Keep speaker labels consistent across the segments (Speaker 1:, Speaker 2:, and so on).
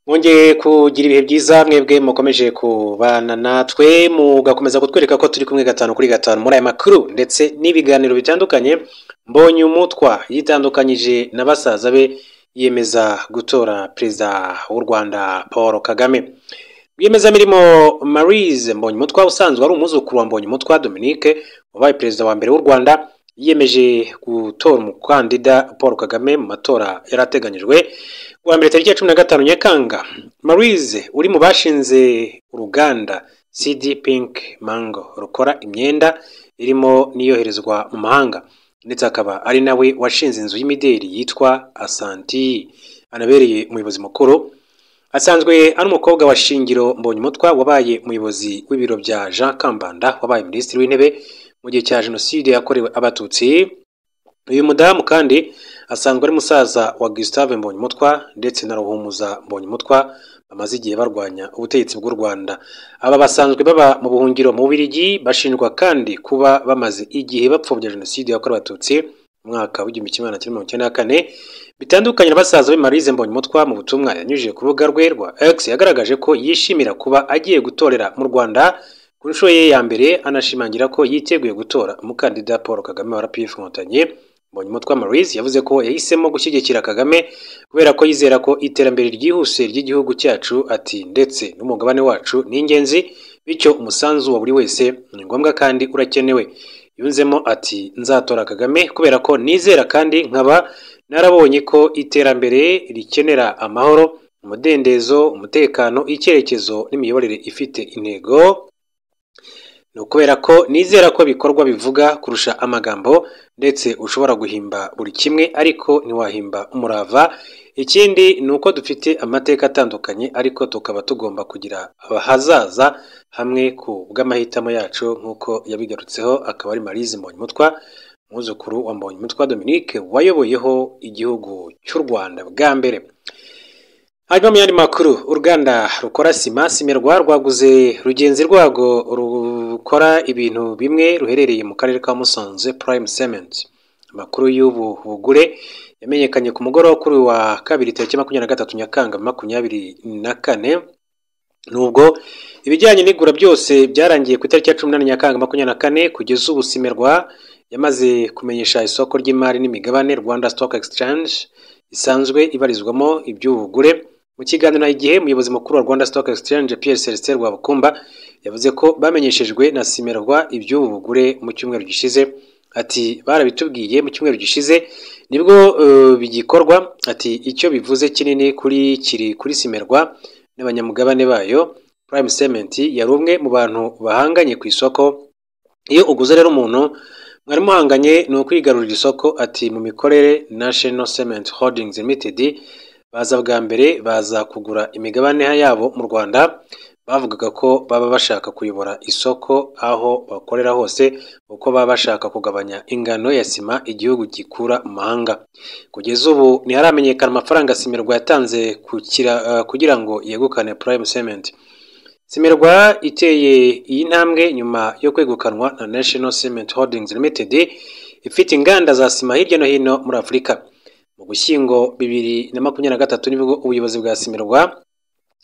Speaker 1: Mwongeye kugira ibihe byiza mwebwe mukomeje kubana natwe mugakomeza kutwereka ko turi kumwe gatanu kuri gatanu muri aya makuru ndetse n'ibiganiro bitandukanye mbonye umutwa yitandukanyije na basaza be yiyemeza gutora perezida w'u Rwanda Paul Kagame rwiyemezamirimo Marise mbonye umutwa usanzwe ari umwuzukuru wa mbonye umutwa Dominique wabaye perezida wa mbere w'u Rwanda yiyemeje gutora umukandida Paul Kagame mu matora yari ateganyijwe kuwa mbere tariki ya cumi na gatanu Nyakanga Marise uri mu bashinze uruganda CD Pink Mango rukora imyenda irimo n'iyoherezwa mu mahanga ndetse akaba ari nawe washinze inzu y'imideli yitwa Asanti anabereye umuyobozi mukuru asanzwe ari umukobwa wa Shingiro Mbonyumutwa wabaye umuyobozi w'ibiro bya Jean Kambanda wabaye minisitiri w'intebe mu gihe cya jenoside yakorewe abatutsi uyu mudamu kandi asanzwe ari musaza wa Gustave Mbonyumutwa ndetse na Ruhumuza Mbonyumutwa bamaze igihe barwanya ubutegetsi bw'u Rwanda aba basanzwe baba mu buhungiro mu Bubiligi bashinjwa kandi kuba bamaze igihe bapfobya jenoside yakorewe abatutsi mu mwaka w'igihumbi kimwe magana cyenda mirongo icyenda na kane bitandukanye na basaza be Marise Mbonyumutwa mu butumwa yanyujije ku rubuga rwe rwa X yagaragaje ko yishimira kuba agiye gutorera mu Rwanda ku nshuro ye ya mbere anashimangira ko yiteguye gutora umukandida Paul Kagame wa RPF Inkotanyi Mbonyumutwa Marise yavuze ko yahisemo gushyigikira Kagame kubera ko yizera ko iterambere ryihuse ry'igihugu cyacu ati ndetse n'umugabane wacu ni ingenzi bityo umusanzu wa buri wese ni ngombwa kandi urakenewe yunzemo ati nzatora Kagame kubera ko nizera kandi nkaba narabonye ko iterambere rikenera amahoro umudendezo umutekano icyerekezo n'imiyoborere ifite intego ni ukubera ko nizera ko bikorwa bivuga kurusha amagambo ndetse ushobora guhimba buri kimwe ariko ntiwahimba umurava ikindi ni uko dufite amateka atandukanye ariko tukaba tugomba kugira abahazaza hamwe ku bw'amahitamo yacu nk'uko yabigarutseho akaba ari Marise Mbonyumutwa umwuzukuru wa Mbonyumutwa Dominique wayoboyeho igihugu cy'u Rwanda bwa mbere hanyuma mu yandi makuru uruganda rukora sima simerwa rwaguze rugenzi rwarwo rukora ibintu bimwe ruherereye mu karere ka musanze prime cement amakuru y'ubu bugure yamenyekanye ku mugoroba kuri uyu wa kabiri tariki makumyabiri na gatatu nyakanga makumyabiri na kane nubwo ibijyanye n'igura byose byarangiye ku itariki ya cumi n'umunani nyakanga makumyabiri na kane kugeza ubu simerwa yamaze kumenyesha isoko ry'imari n'imigabane rwanda stock exchange isanzwe ibarizwamo iby'ubugure mu kiganiro na igihe umuyobozi mukuru wa rwanda stock exchange pierre celestin rwabukumba yavuze ko bamenyeshejwe na simerwa iby'ubu bugure mu cyumweru gishize ati barabitubwiye mu cyumweru gishize nibwo eh, bigikorwa ati icyo bivuze kinini kuri kiri kuri simerwa n'abanyamugabane bayo prime cement yari umwe mu bantu bahanganye ku isoko iyo uguze rero umuntu mwari muhanganye ni ukwigarurira isoko ati mu mikorere national cement holdings limited baza bwa mbere baza kugura imigabane yabo mu rwanda bavugaga ko baba bashaka kuyobora isoko aho bakorera hose kuko baba bashaka kugabanya ingano ya sima igihugu gikura mu mahanga kugeza ubu ntiharamenyekana amafaranga simirwa yatanze kukira- eh, kugira ngo yegukane prime cement simerwa iteye iyi ntambwe nyuma yo kwegukanwa na national cement holdings limited ifite inganda za sima hirya no hino muri afurika mu gushyingo bibiri na makumyabiri na gatatu nibwo ubuyobozi bwa simerwa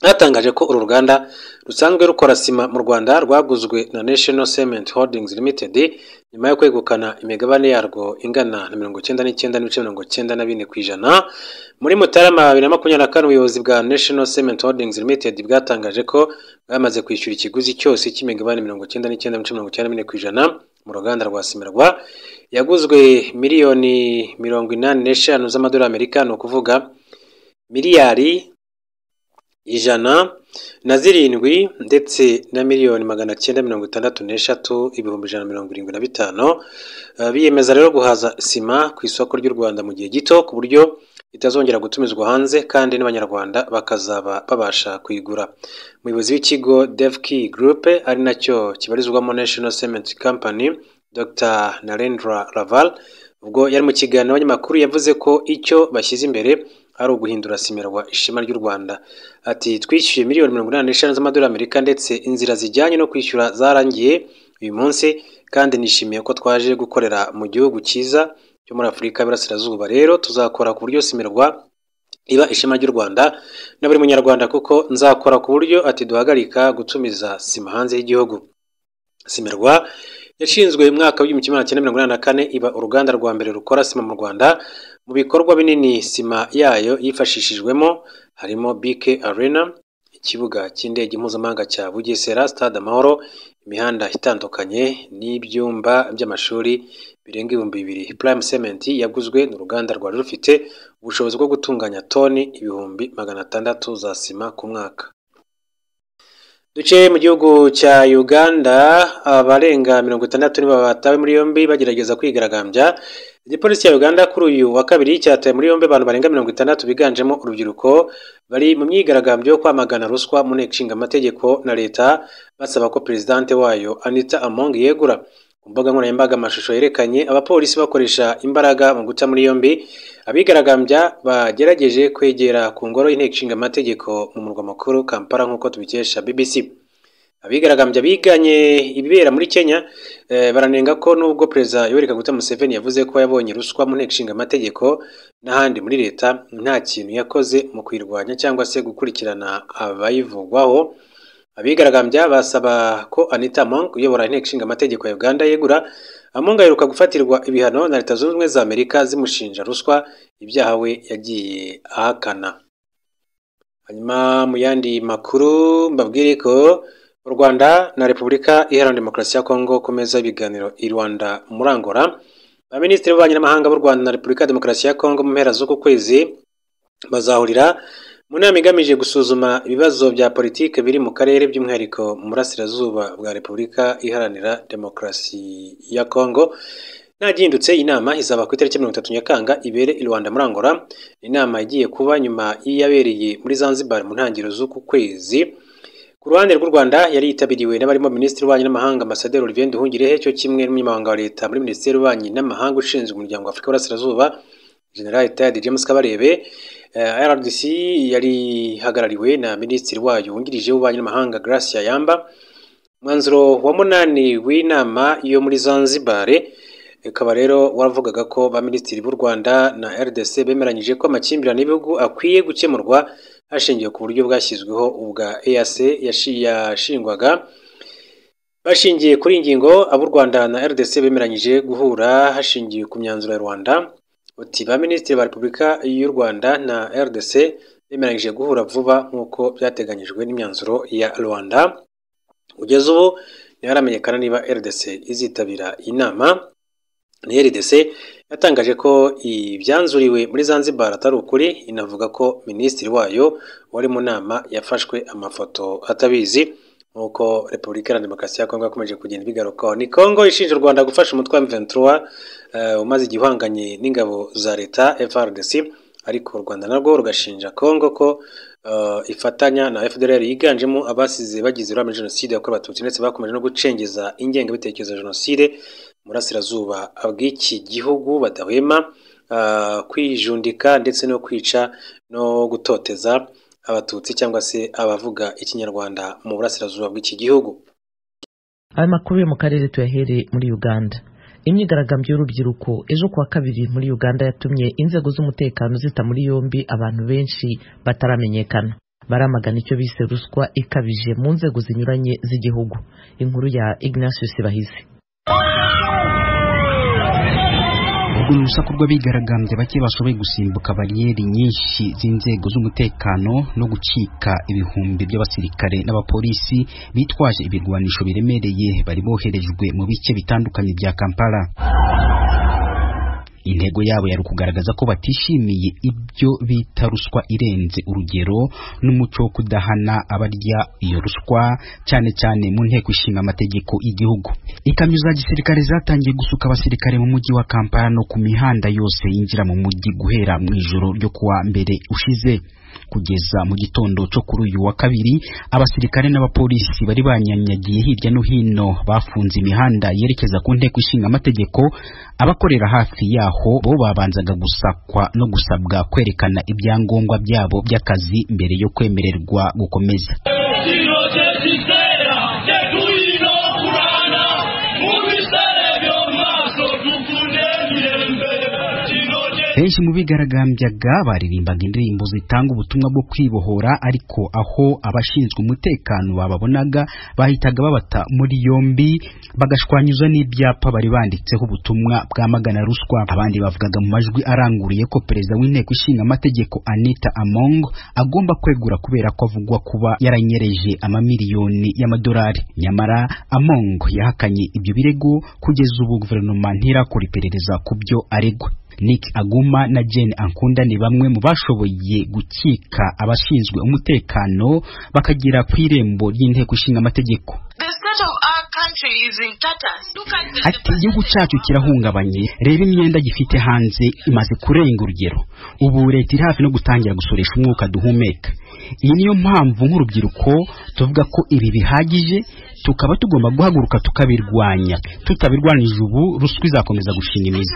Speaker 1: bwatangaje ko uru ruganda rusanzwe rukora sima mu rwanda rwaguzwe na national cement holdings limited nyuma yo kwegukana imigabane yarwo ingana na mirongo icyenda n'icyenda n'ibice mirongo icyenda na bine ku ijana muri mutarama bibiri na makumyabiri na kane ubuyobozi bwa national cement holdings limited bwatangaje ko bwamaze kwishyura ikiguzi cyose cy'imigabane mirongo icyenda n'icyenda n'ibice mirongo icyenda na bine ku ijana mu ruganda rwa simerwa yaguzwe miliyoni mirongo inani n'eshanu z'amadolari y'amerika ni ukuvuga miliyari ijana na zirindwi ndetse na miliyoni magana cyenda mirongo itandatu n'eshatu ibihumbi ijana na mirongo irindwi na bitanu Eh, biyemeza rero guhaza sima ku isoko ry'u rwanda mu gihe gito ku buryo itazongera gutumizwa hanze kandi n'abanyarwanda bakazaba babasha kuyigura umuyobozi w'ikigo devkey group ari nacyo kibarizwamo national cement company dr narendra raval ubwo yari mu kiganiro n'abanyamakuru yavuze ko icyo bashyize imbere ari uguhindura simerwa ishema ry'u rwanda ati twishyuye miliyoni mirongo inani n'eshanu z'amadolari amerika ndetse inzira zijyanye no kwishyura zarangiye uyu munsi kandi nishimiye ko twaje gukorera mu gihugu cyiza cyo muri afurika y'iburasirazuba rero tuzakora ku buryo simerwa riba ishema ry'u rwanda na buri munyarwanda kuko nzakora ku buryo ati duhagarika gutumiza sima hanze y'igihugu simerwa yashinzwe mu mwaka w'igihumbi kimwe magana cyenda mirongo inani na kane iba uruganda rwa mbere rukora sima mu rwanda mu bikorwa binini sima yayo yifashishijwemo harimo BK Arena ikibuga cy'indege mpuzamahanga cya Bugesera Stade Amahoro imihanda itandukanye n'ibyumba by'amashuri birenga ibihumbi bibiri Prime Cement yaguzwe n'uruganda rwari rufite ubushobozi bwo gutunganya toni ibihumbi magana atandatu za sima ku mwaka duce mu gihugu cya uganda abarenga mirongo itandatu nibo batawe muri yombi bagerageza kwigaragambya igipolisi cya uganda kuri uyu wa kabiri cyataye muri yombi abantu barenga mirongo itandatu biganjemo urubyiruko bari mu myigaragambyo yo kwamagana ruswa mu nteko ishinga amategeko na leta basaba ko perezidante wayo anita among yegura ku mbuga nkoranyambaga amashusho yerekanye abapolisi bakoresha imbaraga mu guca muri yombi abigaragambya bagerageje kwegera ku ngoro y'inteko ishinga amategeko mu murwa mukuru kampala nk'uko tubikesha bbc abigaragambya biganye ibibera muri kenya eh, baranenga ko nubwo perezida yoweri kaguta museveni yavuze ko yabonye ruswa mu nteko ishinga amategeko n'ahandi muri leta nta kintu yakoze mu kuyirwanya cyangwa se gukurikirana abayivugwaho abigaragambya basaba ko anita monk uyobora inteko ishinga amategeko ya uganda yegura among aheruka gufatirwa ibihano na leta zunze ubumwe za amerika zimushinja ruswa ibyaha we yagiye ahakana hanyuma mu yandi makuru mbabwire ko u rwanda na repubulika iharanira demokarasi ya kongo ku meza y'ibiganiro i rwanda muri angola abaminisitiri b'ububanyi n'amahanga b'u rwanda na repubulika ya demokarasi ya kongo mu mpera z'uku kwezi bazahurira mu nama igamije gusuzuma ibibazo bya politiki biri mu karere by'umwihariko mu burasirazuba bwa repubulika iharanira demokarasi ya kongo ntagihindutse inama izaba ku itariki mirongo itatu nyakanga ibere i rwanda muri angola inama igiye kuba nyuma y'iyabereye muri zanzibar mu ntangiriro z'uku kwezi ku ruhande rw'u Rwanda yari yitabiriwe n'abarimo Minisitiri w'Ububanyi n'Amahanga Ambasaderi Olivier Nduhungirehe cyo kimwe n'umunyamabanga wa leta muri Minisiteri y'Ububanyi n'Amahanga ushinzwe umuryango wa Afurika y'Uburasirazuba General Tad James Kabarebe eh, RDC yari hagarariwe na Minisitiri wayo wungirije w'Ububanyi n'Amahanga Gracia Yamba umwanzuro wa munani w'inama yo muri Zanzibar ukaba rero waravugaga ko ba minisitiri b'u Rwanda na RDC bemeranyije ko amakimbirane y'ibihugu akwiye gukemurwa hashingiwe ku buryo bwashyizweho ubwa EAC yashingwaga bashingiye kuri iyi ngingo ab'u Rwanda na RDC bemeranyije guhura hashingiwe ku myanzuro ya Rwanda uti ba minisitiri ba Repubulika y'u Rwanda na RDC bemeranyije guhura vuba nk'uko byateganyijwe n'imyanzuro ya Rwanda kugeza ubu ntiharamenyekana niba RDC izitabira inama na RDC yatangaje ko ibyanzuriwe muri Zanzibar atari ukuri inavuga ko minisitiri wayo wari mu nama yafashwe amafoto atabizi nk'uko repubulika iharanira demokarasi ya kongo yakomeje kugenda ibigarukaho ni kongo ishinja u rwanda gufasha umutwe wa m23 eh, umaze igihe uhanganye n'ingabo za leta frdc ariko u rwanda narwo rugashinja kongo ko eh, ifatanya na fdr yiganjemo abasize bagize uruhare muri jenoside yakorewe abatutsi ndetse bakomeje no gucengeza ingengabitekerezo ya jenoside burasirazuba bw'iki gihugu badahwema kwijundika ndetse no kwica no gutoteza abatutsi cyangwa se abavuga ikinyarwanda mu burasirazuba bw'iki gihugu
Speaker 2: ayo makuru yo mu karere tuyahereye muri uganda imyigaragambyo y'urubyiruko ejo kuwa kabiri muri uganda yatumye inzego z'umutekano zita muri yombi abantu benshi bataramenyekana baramagana icyo bise ruswa ikabije mu nzego zinyuranye z'igihugu inkuru ya ignatius bahise
Speaker 3: urwo ni urusaku rw'abigaragambya bake bashoboye gusimbuka bariyeri nyinshi z'inzego z'umutekano no gucika ibihumbi by'abasirikare n'abapolisi bitwaje ibirwanisho biremereye bari boherejwe mu bice bitandukanye bya kampala intego yabo yari ukugaragaza ko batishimiye ibyo bita ruswa irenze urugero n'umuco wo kudahana abarya iyo ruswa cyane cyane mu nteko ishinga amategeko y'igihugu ikamyo za gisirikare zatangiye gusuka abasirikare mu mujyi wa kampala no ku mihanda yose yinjira mu mujyi guhera mu ijoro ryo kuwa mbere ushize kugeza mu gitondo cyo kuri uyu wa kabiri abasirikare n'abapolisi bari banyanyagiye hirya no hino bafunze imihanda yerekeza ku nteko ishinga amategeko abakorera hafi yaho bo babanzaga gusakwa no gusabwa kwerekana ibyangombwa byabo by'akazi mbere yo kwemererwa gukomeza benshi mu bigaragambyaga baririmbaga indirimbo zitanga ubutumwa bwo kwibohora ariko aho abashinzwe umutekano bababonaga bahitaga babata muri yombi bagashwanyuza n'ibyapa bari banditseho ubutumwa bwamagana ruswa abandi bavugaga mu majwi aranguriye ko perezida w'inteko ishinga amategeko Anita Among agomba kwegura kubera ko avugwa kuba yaranyereje amamiliyoni y'amadolari nyamara Among yahakanye ibyo birego kugeza ubu guverinoma ntirakora iperereza ku byo aregwa Nick Aguma na Jane Ankunda ni bamwe mu bashoboye gukika abashinzwe umutekano bakagera ku irembo ry'inteko ishinga amategeko ati igihugu cyacu kirahungabanye reba imyenda gifite hanze imaze kurenga urugero ubu leta iri hafi no gutangira gusoresha umwuka duhumeka iyi niyo mpamvu nk'urubyiruko tuvuga ko ibi bihagije tukaba tugomba guhaguruka tukabirwanya tutabirwanije ubu ruswa izakomeza gushinga imizi